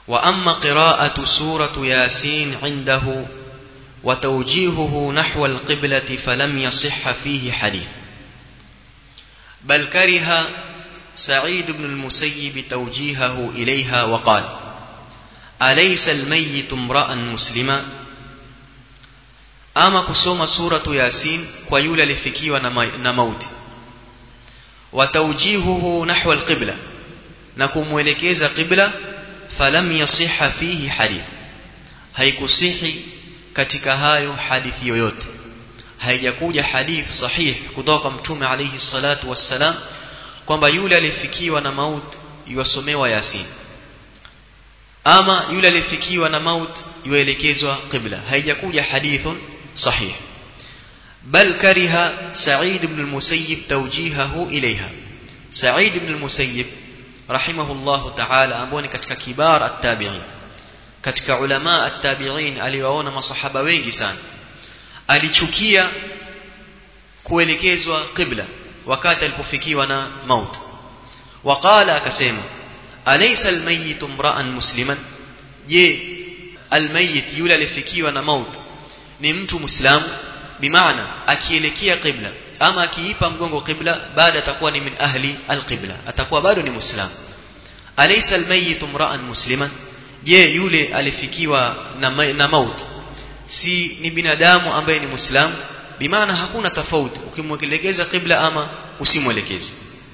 وأما قراءة سورة ياسين عنده وتوجيهه نحو القبلة فلم يصح فيه حديث بل كره سعيد بن المسيب توجيهه إليها وقال أليس الميت امرأ مسلما ama kusoma suratu yasin kwa yule alifikiwa na mauti wataujihuhu nahwa alqibla na kumwelekeza qibla falam yasiha fihi hadith haikusihi katika hayo hadithi yoyote haijakuja hadith sahih kutoka kwa mtume alayhi salatu wassalam kwamba yule alifikiwa na maut yuwasomewa yasin ama yule alifikiwa na maut yuelekezwa qibla haijakuja hadithun صحيح بل كره سعيد بن المسيب توجيهه إليها سعيد بن المسيب رحمه الله تعالى amboni katika kibar at-tabi'in katika ulama at-tabi'in aliwaona masahaba wengi sana alichukia kuelekezwa qibla wakati alipofikiwa na maut waqala akasema alaysa al-mayyit imra'an musliman je al-mayyit yule alifikiwa na maut ni mtu muislamu bimaana akielekea qibla ama akiipa mgongo qibla baada atakuwa ni min ahli alqibla atakuwa bado ni muislamu alaysa almayyit imra'an musliman je yule alifikiwa na, na maut si ni binadamu ambaye ni muislamu bimaana hakuna tofauti ukimwelekeza qibla ama usimwelekeze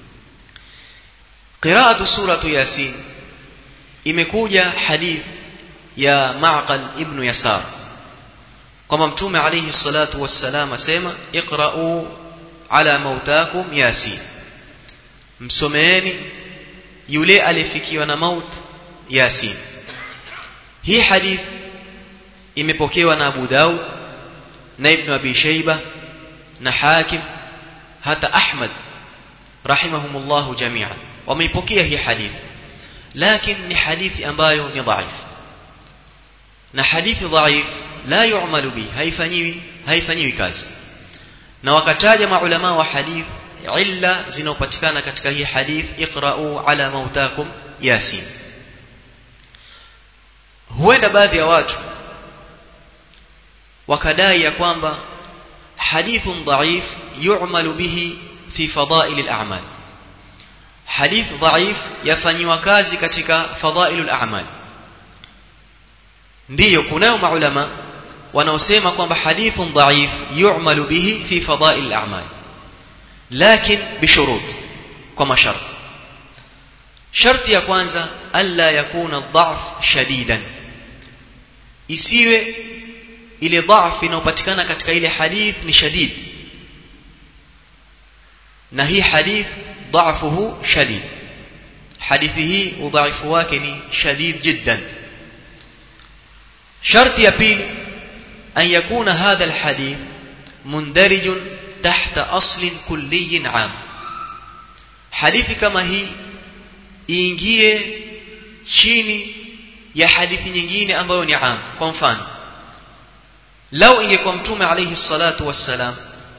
qira'atu suratu yasin imekuja hadith ya ma'qal ibn yasar kwamba mtume alayhi salatu wassalam asema iqra'u ala mautakum yasin msomeeni yule alifikiwa na maut yasin hii hadith imepokewa na Abu Daud na Ibn Abi Shayba na Hakim hata Ahmad rahimahumullah jami'an wameipokea hii hadith lakini ni hadithi ambayo ni dhaif na hadithi dhaif la yu'malu bi haifanyiwi haifanyiwi kazi na wakataja maulama wa hadith illa zinaopatikana katika hii hadith iqra'u ala mautakum yasin huenda baadhi ya watu wakadai ya kwamba hadithun dhaif yu'malu bihi fi fadail al-a'mal hadith dhaif yafanyiwa kazi katika fadail al-a'mal ndiyo kunayo maulama wanaosema kwamba hadithun dhaif yu'malu bihi fi fadail al-a'mal lakin bishurut kwa masharti sharti ya kwanza alla yakuna dhaf shadidan isiwe ile dhaf inayopatikana katika ile hadith ni shadid na hii hadith dhafuhu shadid hadithi hii udhaifu wake ni shadid jiddan sharti ya pili an yakuna hadha alhadith mundarijun tahta aslin kulliyin am hadithi kama hii iingie chini ya hadithi nyingine ambayo ni am kwa mfano lau ingekuwa mtume alayhi salatu wassalam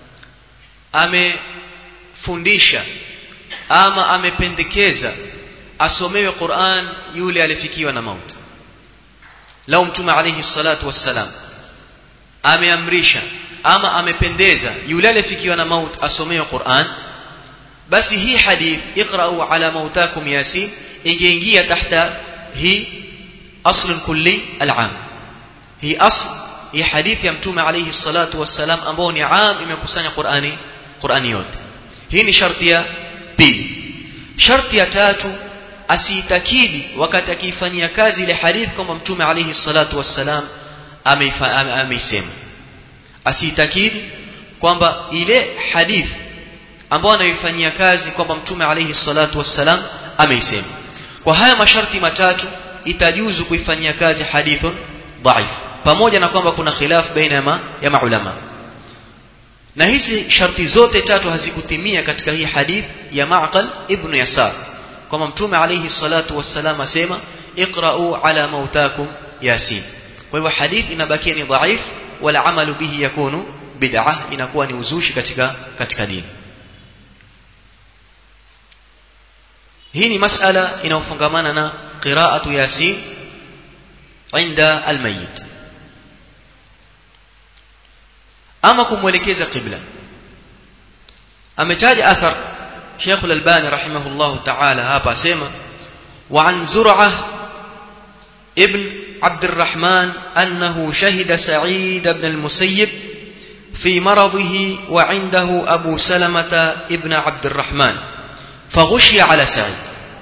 amefundisha ama amependekeza asomewe Qur'an yule alifikiwa na mauti lau mtume alayhi salatu wassalam ameamrisha ama amependeza yule alifikiwa na mauti asomewe Qur'an basi hii hadith iqra'u ala mautakum yasin ingeingia tahta hii asl kulli al'am hii asl hii hadithi ya mtume alayhi salatu wassalam ambao ni am imekusanya Qur'ani Qur'ani yote hii ni sharti ya pili sharti ya tatu asiitakidi wakati akiifanyia kazi ile hadith kwamba mtume alayhi salatu wassalam ameisema asiitakidi kwamba ile hadith ambao anaifanyia kazi kwamba mtume alayhi salatu wassalam ameisema kwa haya masharti matatu itajuzu kuifanyia kazi hadithun dhaif pamoja na kwamba kuna khilaf baina ya, ma, ya maulama na hizi sharti zote tatu hazikutimia katika hii hadith ya Ma'qal ibn Yasar kwamba mtume alayhi salatu wassalam asema iqra'u ala mautakum yasin kwa hivyo hadith inabakia ni dhaif wala amalu bihi yakunu bid'ah inakuwa ni uzushi katika katika dini hii ni masala inayofungamana na qira'atu yasin inda almayit ama kumwelekeza qibla ametaja athar Sheikh Al-Albani rahimahullah ta'ala hapa asema wa an Zur'ah ibn عبد الرحمن أنه شهد سعيد بن المسيب في مرضه وعنده أبو سلمة ابن عبد الرحمن فغشي على سعيد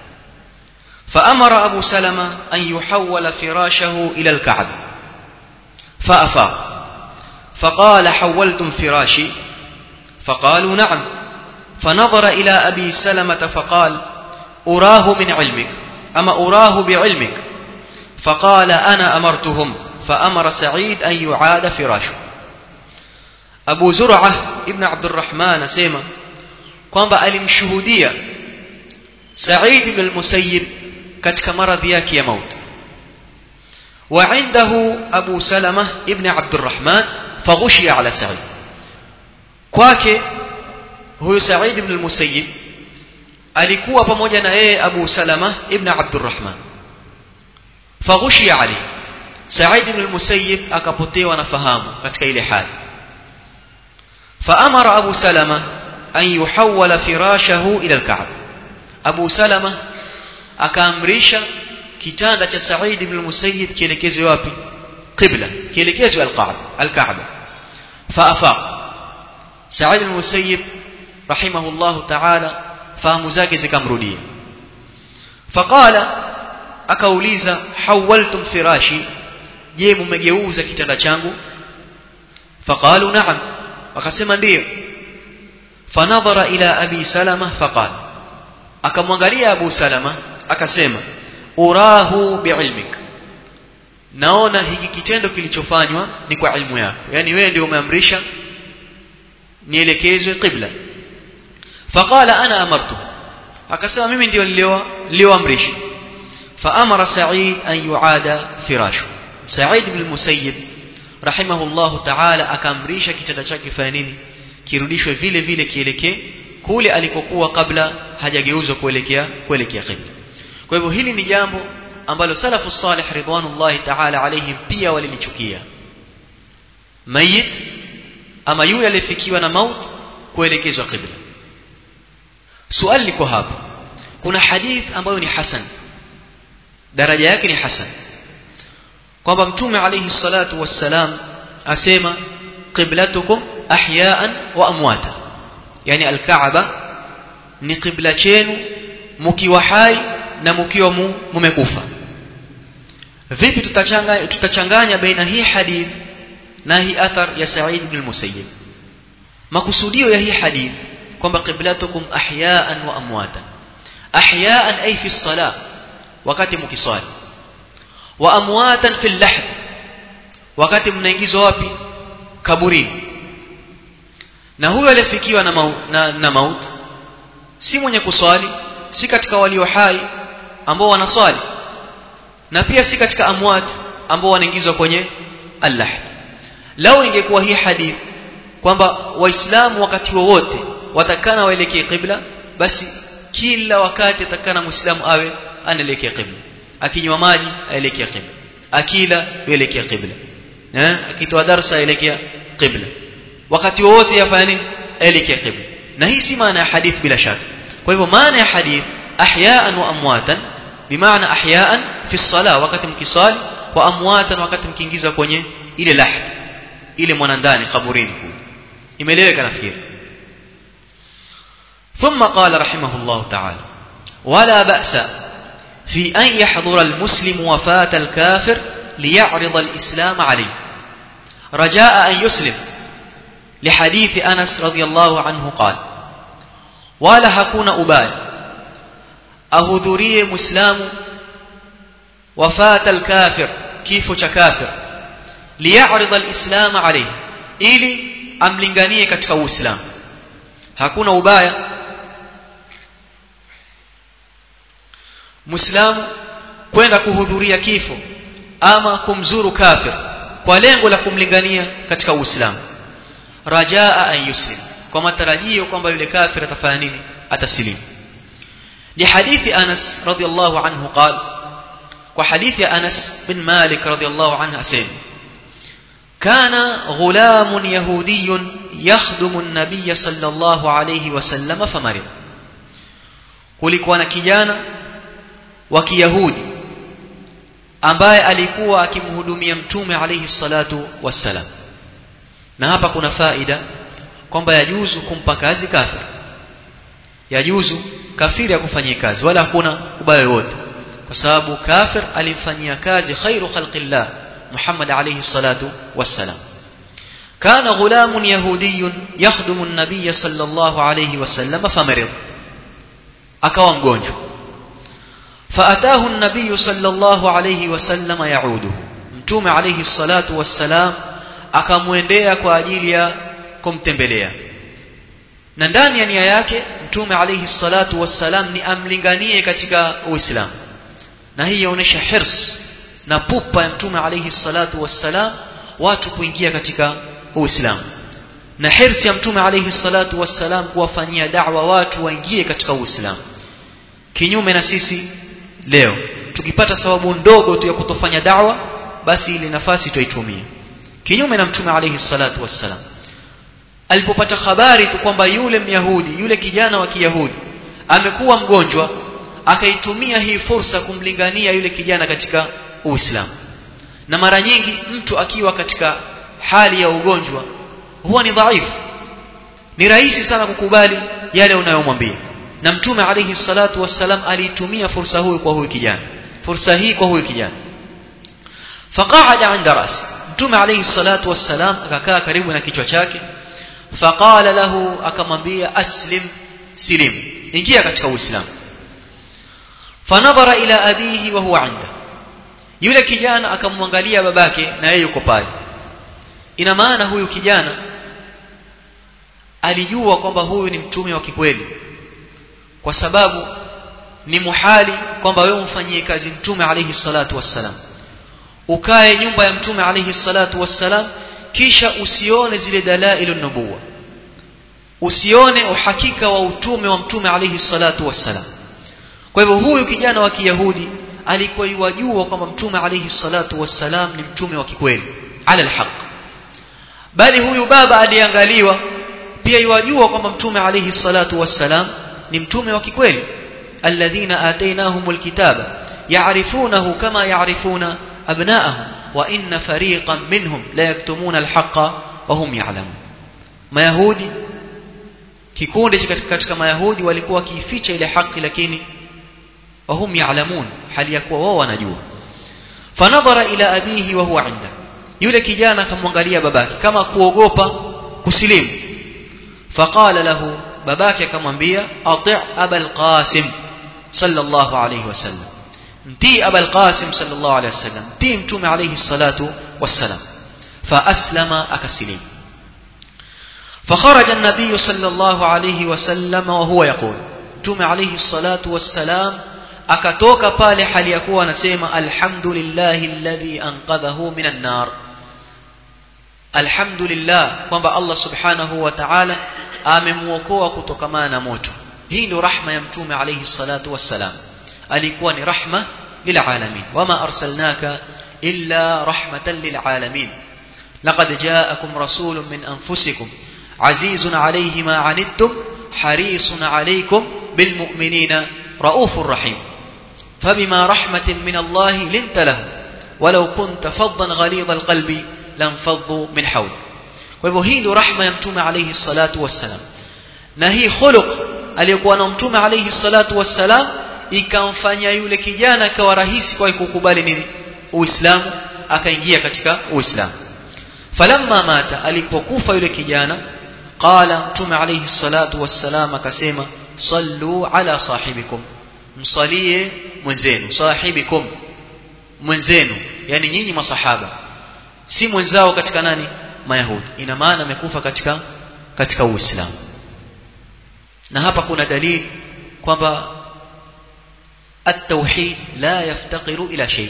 فأمر أبو سلمة أن يحول فراشه إلى الكعبة فأفاق فقال حولتم فراشي فقالوا نعم فنظر إلى أبي سلمة فقال أراه من علمك أما أراه بعلمك فقال أنا أمرتهم فأمر سعيد أن يعاد فراشه أبو زرعة ابن عبد الرحمن سيما kwamba alimshuhudia Said ibn al-Musayyib katika maradhi yake ya mauti wa indahu Abu Salama ibn Abdurrahman faghushiya ala Sa'id kwake huyo Sa'id ibn al-Musayyib alikuwa pamoja na yeye Abu Salama ibn Abdurrahman faghushiya alayhi Sa'id ibn al-Musayyib akapotewa na fahamu katika ile hali فأمر أبو سلمة أن يحول فراشه إلى الكعبة أبو سلمة akaamrisha kitanda cha Said ibn al-Musayyib kielekezwe wapi qibla kielekezwe al-Kaaba al-Kaaba faafaq Said ibn al-Musayyib rahimahullah ta'ala fahamu zake zikamrudia faqala akauliza hawaltum firashi je mmegeuza kitanda changu faqalu na'am wakasema ndio fanadhara ila abi salama faqala akamwangalia abu salama akasema urahu biilmik naona hiki kitendo kilichofanywa ni kwa ilmu yako yani wewe ndio umeamrisha nielekezwe qibla faqala ana amartu akasema mimi ndio nilioamrisha faamara sa'id an yuada firashu sa'id ibn al-musayyib rahimahullahu ta'ala akaamrisha kitanda chake fanya nini kirudishwe vile vile kielekee kule alikokuwa kabla hajageuzwa kuelekea kuelekea qibla kwa hivyo hili ni jambo ambalo salafu salih ridwanullahi ta'ala alayhim pia walilichukia mayit ama yule aliyefikiwa na maut kuelekezwa qibla swali liko hapa kuna hadith ambayo ni hasan daraja yake ni hasan kwamba mtume alayhi salatu wassalam asema qiblatukum ahyaan wa amwata yani alkaaba ni qibla chenu mkiwa hai na mkiwa mumekufa vipi tutachanganya tutachanganya baina hii hadith na hii athar ya Sa'id ibn al-Musayyib makusudio ya hii hadith kwamba qiblatukum ahyaan wa amwata ahyaan ay fi as-salah wakati mkisali wa amwatan fi al-lahd wakati mnaingizwa wapi kaburini na huyo aliyefikiwa na, mau, na, na maut si mwenye kuswali si katika walio hai ambao wanaswali na pia si katika amwat ambao wanaingizwa kwenye al-lahd lao ingekuwa hii hadith kwamba waislamu wakati wowote watakana waelekee qibla basi kila wakati atakana muislamu awe anaelekea qibla akinywa maji aelekea qibla akila aelekea qibla eh akitoa darasa aelekea qibla wakati wowote yafanya nini aelekea qibla na hii si maana ya hadith bila shaka kwa hivyo maana ya hadith ahyaan wa amwatan bimaana ahyaan fi salah wakati mkisali wa amwatan wakati mkiingiza kwenye ile lahd ile mwanandani kaburini kule imeeleweka nafikiri ثم قال رحمه الله تعالى ولا بأس في أن يحضر المسلم وفاة الكافر ليعرض الإسلام عليه رجاء أن يسلم لحديث أنس رضي الله عنه قال ولا هكون أبال أهذري مسلم وفاة الكافر كيف كافر ليعرض الإسلام عليه ili amlinganie katika uislamu hakuna ubaya muislamu kwenda kuhudhuria kifo ama kumzuru kafir kwa lengo la kumlingania katika uislamu rajaa an yuslim kwa matarajio kwamba yule kafir atafanya nini atasilimu لحديث أنس رضي الله عنه قال kwa hadithi ya Anas bin Malik radhiallahu anhu asema kana ghulamun yahudiyyun yakhdumu an-nabiy sallallahu alayhi wasallam famarid kulikuwa na kijana wa kiyahudi ambaye alikuwa akimhudumia mtume alayhi salatu wassalam na hapa kuna faida kwamba yajuzu kumpa kazi kafir yajuzu kafiri akufanyia kazi wala hakuna ubaya wote kwa sababu kafir alimfanyia kazi khairu khalqillah Muhammad alayhi salatu wassalam كان غلام يهودي يخدم النبي صلى الله عليه وسلم فمرض akawa mgonjwa فأتاه النبي صلى الله عليه وسلم يعوده mtume alayhi salatu wassalam akamwendea kwa ajili ya kumtembelea na ndani ya nia yake mtume alayhi salatu wassalam ni amlinganie katika uislamu na hii yaonesha hirs na pupa ya mtume alayhi salatu wassalam watu kuingia katika uislamu na hirsi ya mtume alayhi salatu wassalam kuwafanyia da'wa watu waingie katika uislamu kinyume na sisi leo tukipata sababu ndogo tu ya kutofanya da'wa basi ile nafasi tuitumie kinyume na mtume alayhi salatu wassalam alipopata habari tu kwamba yule myahudi yule kijana wa kiyahudi amekuwa mgonjwa akaitumia hii fursa kumlingania yule kijana katika uislamu na mara nyingi mtu akiwa katika hali ya ugonjwa huwa ni dhaifu ni rahisi sana kukubali yale unayomwambia na mtume alayhi salatu wassalam aliitumia fursa huyu kwa huyu kijana fursa hii kwa huyu kijana faqaada inda rasi mtume alayhi salatu wassalam akakaa karibu na kichwa chake faqala lahu akamwambia aslim silim ingia katika uislamu fanadhara ila abihi wa huwa inda yule kijana akamwangalia babake na yeye yuko pale ina maana huyu kijana alijua kwamba huyu ni mtume wa kikweli kwa sababu ni muhali kwamba wewe umfanyie kazi mtume alayhi salatu wassalam ukae nyumba ya mtume alayhi salatu wassalam kisha usione zile dalailu nubuwa usione uhakika wa utume wa mtume alayhi salatu wassalam kwa hivyo huyu kijana wa kiyahudi alikuwa yajua kwamba mtume alayhi salatu wassalam ni mtume wa kikweli ala alhaq bali huyu baba aliangaliwa pia yajua kwamba mtume alayhi salatu wassalam ni mtume wa kikweli alladhina atainahumul kitaba ya'rifunahu kama ya'rifuna abna'ahum wa inna fariqan minhum la yaktumuna alhaqa wa hum ya'lamun mayahudi kikundi katika mayahudi walikuwa wakiificha ile haki lakini wa hum ya'lamun hali ya kuwa wao wanajua fanadhara ila abihi wa huwa inda yule kijana akamwangalia babake kama kuogopa kusilimu faqala lahu babake akamwambia ati' abul qasim sallallahu alayhi wasallam mtii abul qasim sallallahu alayhi wasallam mtii mtume alayhi salatu wassalam فأسلم أكسلم فخرج النبي صلى الله عليه وسلم وهو يقول متوم عليه الصلاة والسلام akatoka pale hali ya kuwa anasema alhamdulillahi alladhi anqadhahu minan nar alhamdulillah kwamba Allah subhanahu wa ta'ala amemuokoa kutokamana na moto hii ndio rahma ya mtume alayhi salatu wassalam alikuwa ni rahma lilalamin wama arsalnaka illa rahmatan lilalamin laqad ja'akum rasulun min anfusikum azizun alayhi ma anittum harisun alaykum bilmu'minina raufur rahim فبما رحمة من الله لنت له ولو كنت فظا غليظ القلب لانفضوا من حولك kwa hivyo hii ndio rahma ya mtume alayhi salatu wassalam na hii khuluq aliyokuwa na mtume alayhi salatu wassalam ikamfanya yule kijana akawa rahisi kwa kukubali nini uislamu akaingia katika uislamu falamma mata alipokufa yule kijana qala mtume alayhi salatu wassalam akasema sallu ala sahibikum msalie mwenzenu sahibikum mwenzenu yani nyinyi masahaba si mwenzao katika nani mayahudi ina maana amekufa katika katika uislamu na hapa kuna dalili kwamba at-tauhid la yaftaqiru ila shay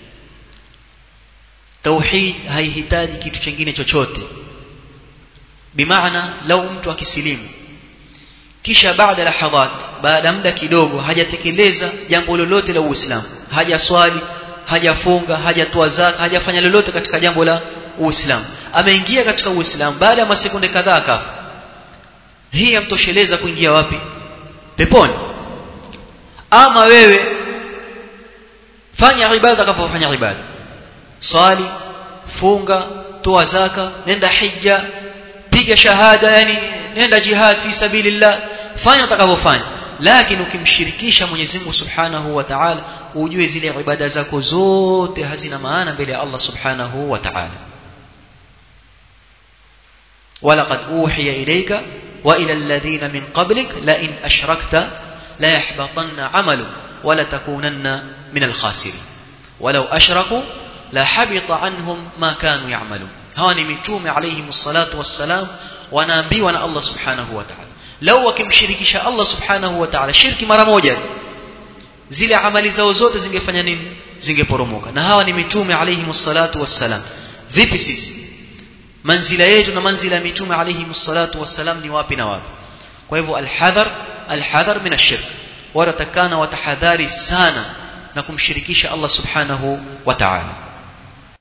tauhid haihitaji kitu kingine chochote bimaana lau mtu akisilimu kisha baada lahadhat baada muda kidogo hajatekeleza jambo lolote la uislamu hajaswali hajafunga hajatoa zaka hajafanya lolote katika jambo la uislamu ameingia katika uislamu baada ya masekunde kadhaa akafa hii yamtosheleza kuingia wapi peponi ama wewe fanya ibada kama fanya ibada swali funga toa zaka nenda hija piga shahada yani nenda jihad fi sabilillah fanya utakavyofanya lakini ukimshirikisha Mwenyezi Mungu Subhanahu wa Ta'ala ujue zile ibada zako zote hazina maana mbele ya Allah Subhanahu wa Ta'ala ولقد أوحي إليك وإلى الذين من قبلك لئن أشركت لا يحبطن عملك ولا تكونن من الخاسرين ولو أشركوا لحبط عنهم ما كانوا يعملون هاني متوم عليهم الصلاة والسلام wanaambiwa na Allah subhanahu wa ta'ala lau wakimshirikisha Allah subhanahu wa ta'ala shirki mara moja zile amali zao zote zingefanya nini zingeporomoka na hawa ni mitume alayhi salatu wassalam vipi sisi manzila yetu na manzila ya mitume alayhi salatu wassalam ni wapi na wapi kwa hivyo alhadhar alhadhar min ashirk wanatakana watahadhari sana na kumshirikisha Allah subhanahu wa ta'ala